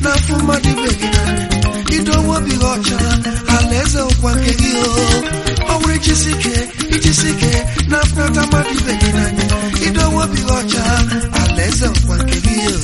n'afọ mmadụ ibe gị n'anya idowe obi gị ọcha alaeze ụkwa nke gị o ọ bụrụ ijisi ike ijisi ike na-afụnata mmadụ ibe gị n'anya idowe obi gị ọcha alaeze ụkwa nke gị o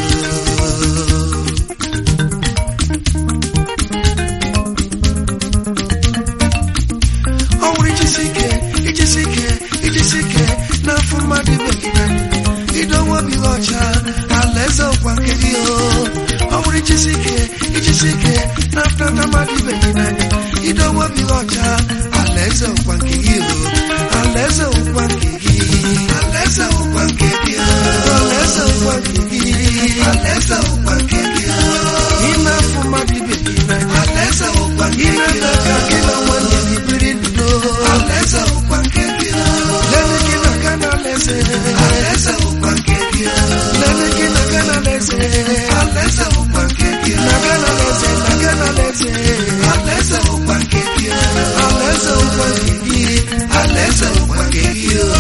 ọ bụrụ ijisi ike ijisi ike ijisi ike n'afọ mmadụ ibe gị n'anya idowe obi gị ọcha alaeze ụkwa nke gị o ọ bụrụ ijisi ike ijisi ike n'afọnata mmadụ ibe gị n'anya idowe obi gị ọcha alaeze ụkwa nke gị o alaeze ụkwa nke gị alaeze ụkwa nke gị o alaeze ụkwa nke gị alaeze ụkwa nke gị o ime afọ mmadụ ibe gị n'anya alaeze ụkwa nke gị ime ka gị na nwanne gị biri n'udo alaeze ụkwa nke gị o lele gị na ga na alaeze alaeze ụkwa nke gị o lele gị na ga na alaeze alaeze ụkwa nke gị o na ga na alaeze na ga na alaeze alaeze ụkwa nke gị o alaeze ụkwa nke gị alaeze ụkwa nke gị o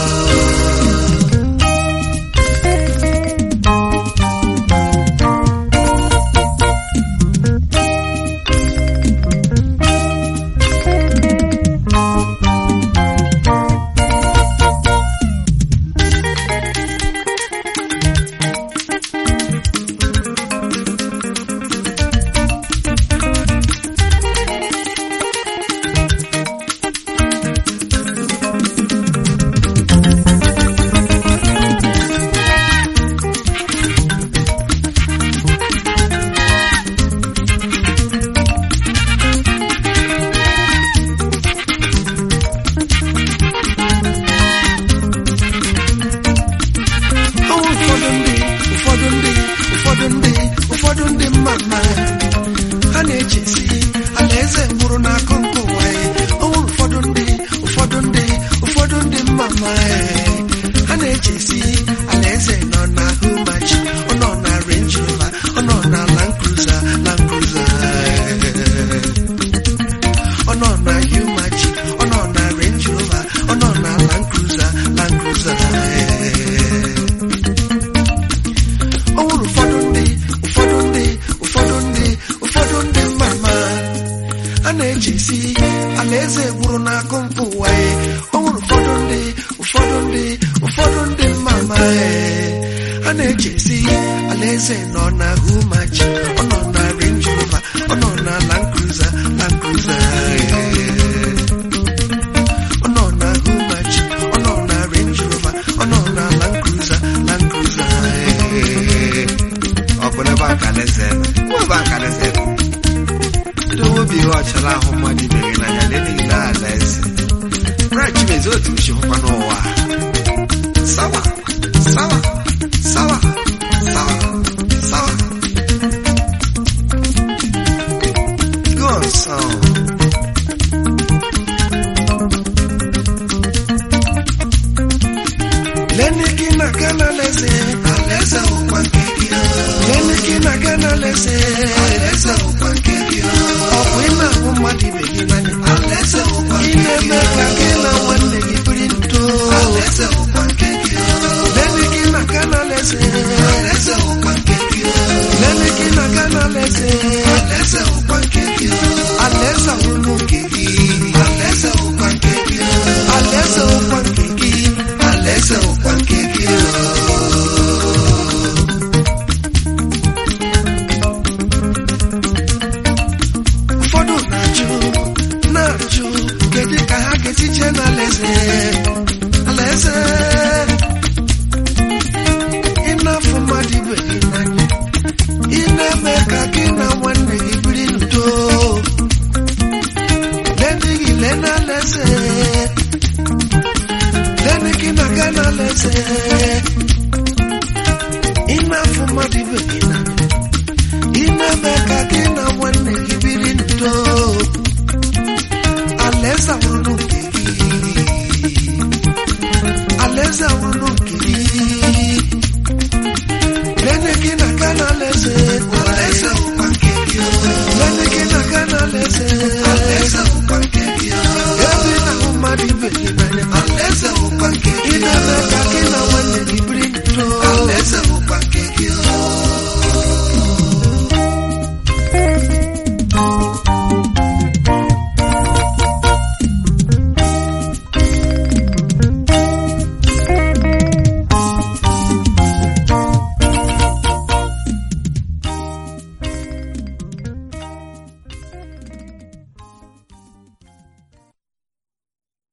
Ọnwụ ụfọdụ ndị ụfọdụ ndị ụfọdụ ndị ụfọdụ ndị mma mma ha na-echesi alaeze nwụrụ n'akụ nke ụwa ya ọnwụ ụfọdụ ndị ụfọdụ ndị ụfọdụ ndị mma mma ha na-echesi alaeze nọ na humachi ọ nọ na Range Rover ọ nọ na Land Cruiser Land Cruiser ọ nọ na humachi ọ nọ na Range Rover ọ nọ na Land Cruiser Land Cruiser ọ nwụrụ ụfọdụ ndị ụfọdụ ndị ụfọdụ ndị ụfọdụ ndị mma mma a na-echesi alaeze gwụrụ n'akụ mpụ ụwa ya ọ nwụrụ ụfọdụ ndị ụfọdụ ndị ụfọdụ ndị mma mma a na-echesi alaeze nọ na humachi ọ nọ na Range Rover ọ nọ na Land Cruiser Land Cruiser ọ nọ na humachi ọ nọ na Range Rover ọ nọ na Land Cruiser Land Cruiser ọ bụ n'ebe a ka alaeze nọ ebe a ka alaeze nọ idowe obi gị ọchala ahụ mmadụ ibe gị n'anya na-emeghịla alaeze Bright Chimezie otu uche hụkwa n'ụwa sawa sawa sawa sawa sawa go on song Lene gị na-aga n'alaeze alaeze ụkwa nke gị Lene gị na-aga n'alaeze